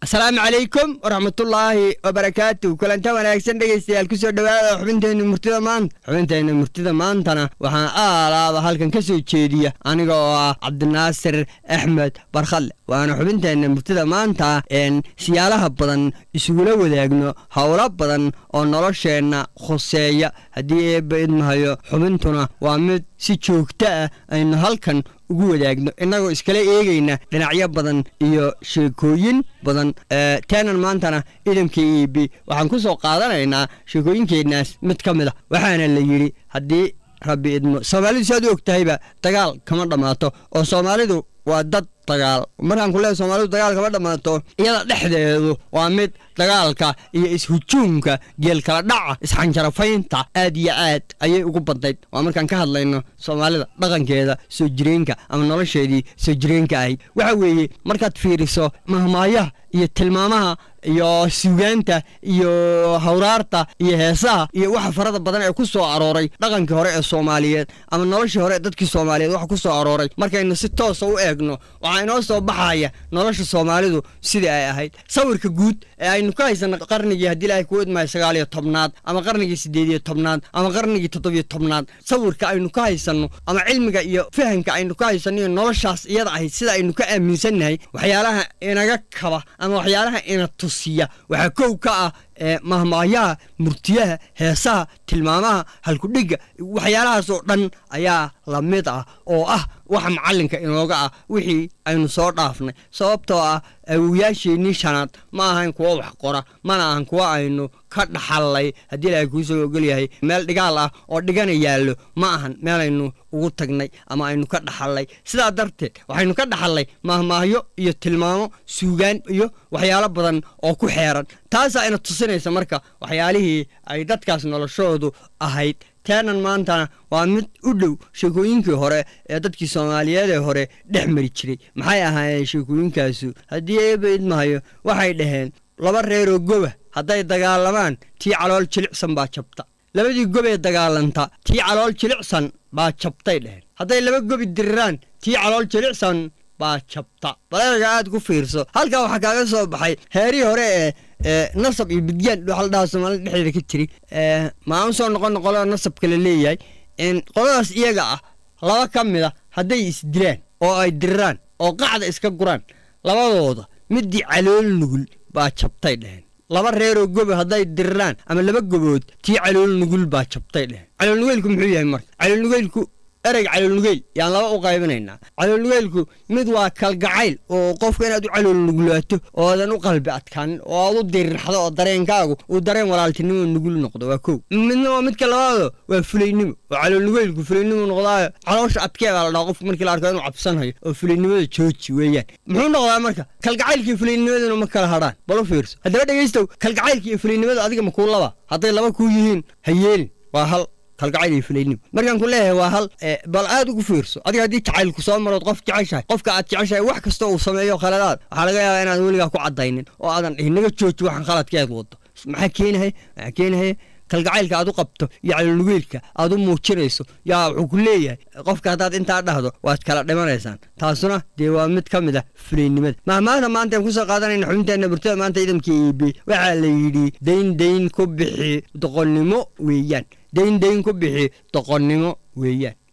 asalaamu calaykum waraxmatullaahi wabarakaatu kulanta wanaagsan dhegaystayaal kusoo dhowaada xubinteenna murtida maanta xubinteenna murtida maantana waxaan aalaaba halkan ka soo jeediya aniga oo ah cabdinaasir axmed barkhalle waana xubinteenna murtida maanta een siyaalaha badan isugula wadaagno howlo badan oo nolosheenna khuseeya haddii eebba idmahayo xubintuna waa mid si joogto ah aynu halkan ugu wadaagno innagoo iskala eegayna dhinacyo badan iyo sheekooyin badan teenan maantana idamka e b waxaan ku soo qaadanaynaa sheekooyinkeenaas mid ka mid a waxaana la yidhi haddii rabbi idmo soomaalidu si aad u og tahayba dagaal kama dhammaato oo soomaalidu waa dad dagaal markaan ku leehay soomaalidu dagaal kama dhammaato iyada dhexdeedu waa mid dagaalka iyo is-hujuumka geelkala dhaca isxanjarafaynta aad iyo aad ayay ugu badnayd waa markaan ka hadlayno soomaalida dhaqankeeda soo jireenka ama nolosheedii soo jireenka ahayd waxa weeye markaad fiiriso mahmaayaha iyo tilmaamaha iyo suugaanta iyo hawraarta iyo heesaha iyo waxa farada badan ee ku soo arooray dhaqankii hore ee soomaaliyeed ama noloshii hore ee dadkii soomaaliyeed waxa ku soo arooray markaynu si toosa u eegno waxaa inoo soo baxaya nolosha soomaalidu sidii ay ahayd sawirka guud ee aynu ka haysano qarnigii haddii ilaahay kuu idmayo sagaaliyo tobnaad ama qarnigii siddeediyo tobnaad ama qarnigii toddobiyo tobnaad sawirka aynu ka haysanno ama cilmiga iyo fahamka aynu ka haysanno iyo noloshaas iyada ahayd sida aynu ka aaminsannahay waxyaalaha inaga kaba ama waxyaalaha ina tusiya waxaa kow ka ah mahmaayaha murtiyaha heesaha tilmaamaha halkudhigga waxyaalahaasoo dhan ayaa la mid ah oo ah waxa macallinka inooga ah wixii aynu soo dhaafnay sababtoo ah awowayaasheennii shanaad ma ahayn kuwa wax qora mana ahan kuwa aynu ka dhaxallay haddii ilaahay kuu soo ogolyahay meel dhigaal ah oo dhigana yaallo ma ahan meelaynu ugu tagnay ama aynu ka dhaxallay sidaa darteed waxaynu ka dhaxallay mahmaahyo iyo tilmaamo suugaan iyo waxyaalo badan oo ku xeeran taasaa ina tusinaysa marka waxyaalihii ay dadkaas noloshoodu ahayd teenan maantana waa mid u dhow sheekooyinkii hore ee dadkii soomaaliyeed ee hore dhex mari jiray maxay ahaayeen sheekooyinkaasu haddii eeba idmahayo waxay dhaheen laba reeroo goba hadday dagaalamaan tii calool jilicsan baa jabta labadii gobee dagaalanta tii calool jilicsan baa jabtay dheheen hadday laba gobi diriraan tii calool jilicsan baa jabta baleerga aad ku fiirso halkaa waxaa kaaga soo baxay heerihii hore ee nasab iyo bidgaan waxa la dhahaa soomaalida dhexdeeda ka jiri maan soo noqon qolada nasabka la leeyahay qoladaas iyaga ah laba ka mid a hadday isdilaan oo ay diriraan oo qacda iska guraan labadooda midii calool nugul baa jabtay dheheen laba reeroo gobe hadday diriraan ama laba gobood tii calool nugul baa jabtay dheheen caloolnugeylku muxuu yahay marka caloolnugeylku ereyga caloolnugeyl yaan laba u qaybinaynaa caloolnugeylku mid waa kalgacayl oo qofka inaad u caloolnugulaato oodan u qalbi adkaanin oo aad u dirirxdo oo dareenkaagu uu dareen walaaltinimo nugul noqdo waa kow midna waa midka labaado waa fulaynimo oo caloolnugeylku fulaynimo noqdaayo caloosha adkee baa la dhaha qofka markii la arko inuu cabsanhayo oo fulaynimada jooji weeyaan muxuu noqdaa marka kalgacaylka iyo fulaynimaduna ma kala hadhaan bal u fiirso haddaba dhegaystow kalgacaylka iyo fulaynimada adiga ma kuu laba hadday laba kuu yihiin ha yeelin waa hal kalgacayl iyo fulaynimo markaan ku leeyahay waa hal bal aad ugu fiirso adiga haddii jacaylku soo marood qof jeceshahay qofka aad jeceshahay wax kasta uu sameeyo khaladaad waxaa laga yaabaa inaadan weligaa ku caddaynin oo aadan dhihin naga jooji waxaan khaladkeed wado maxaa keenahay maxaa keenahay kalgacaylka aad u qabto iyo caloolnugeylka aad u muujinayso yaa wuxuu ku leeyahay qofka haddaad intaa dhahdo waad kala dhimanaysaan taasuna dee waa mid ka mid a fulaynimada mahmaahda maanta aan kusoo qaadanayna xubinteenna burtada maanta ciidamka eb waxaa la yidhi dayn dayn ku bixi doqonnimo weeyaan dayn dayn ku bixi doqonnimo weeyaan